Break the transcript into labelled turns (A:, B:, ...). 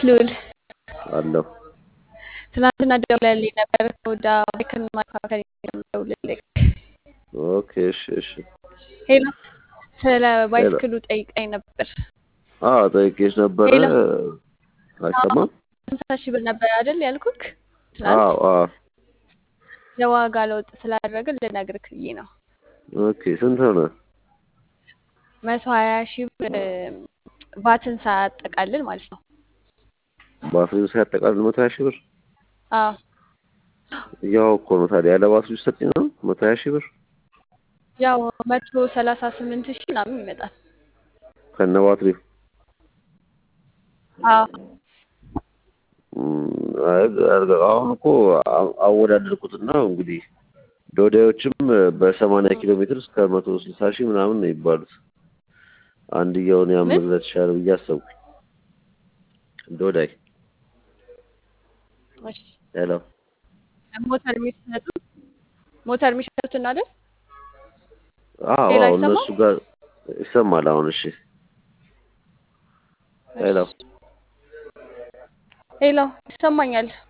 A: ልዑል
B: አለሁ።
A: ትናንትና ደውለህልኝ ነበር ከወዳ ባይክን ማካከል ደውልልኝ።
B: ኦኬ እሺ እሺ።
A: ሄሎ ስለ ባይስክሉ ጠይቀኝ ነበር።
B: አዎ ጠይቄሽ ነበረ።
A: ሄሎ
B: አይሰማም?
A: ሃምሳ ሺህ ብር ነበር አይደል ያልኩክ ትናንት።
B: አዎ አዎ።
A: የዋጋ ለውጥ ስላደረግን ልነግርክ ብዬ ነው።
B: ኦኬ ስንት ሆነ?
A: መቶ ሀያ ሺህ ብር ቫትን ሳያጠቃልል ማለት ነው።
B: ባትሪው ሲያጠቃልል መቶ ሀያ ሺህ ብር
A: አዎ
B: ያው እኮ ነው ታዲያ ያለ ባትሪው ሲሰጠኝ ነው መቶ ሀያ ሺህ ብር
A: ያው መቶ ሰላሳ ስምንት ሺህ ምናምን ይመጣል።
B: ከነ ባትሪው
A: አዎ
B: እም፣ አይ፣ አሁን እኮ አ- አወዳደርኩትና እንግዲህ ዶዳዮችም በሰማንያ ኪሎ ሜትር እስከ መቶ ስልሳ ሺህ ምናምን ነው የሚባሉት። አንድያውን
A: ምን
B: ያምርለት ይሻላል ብዬ አሰብኩኝ። ዶዳይ
A: እሺ
B: ሄሎ
A: ሞተር የሚሰጡ ሞተር የሚሸጡትን አይደል?
B: አዎ
A: ሌላ
B: አዎ
A: አይሰማም?
B: እነሱ ጋር ይሰማል። አሁን እሺ ሄሎ
A: እሺ ሄሎ ይሰማኛል።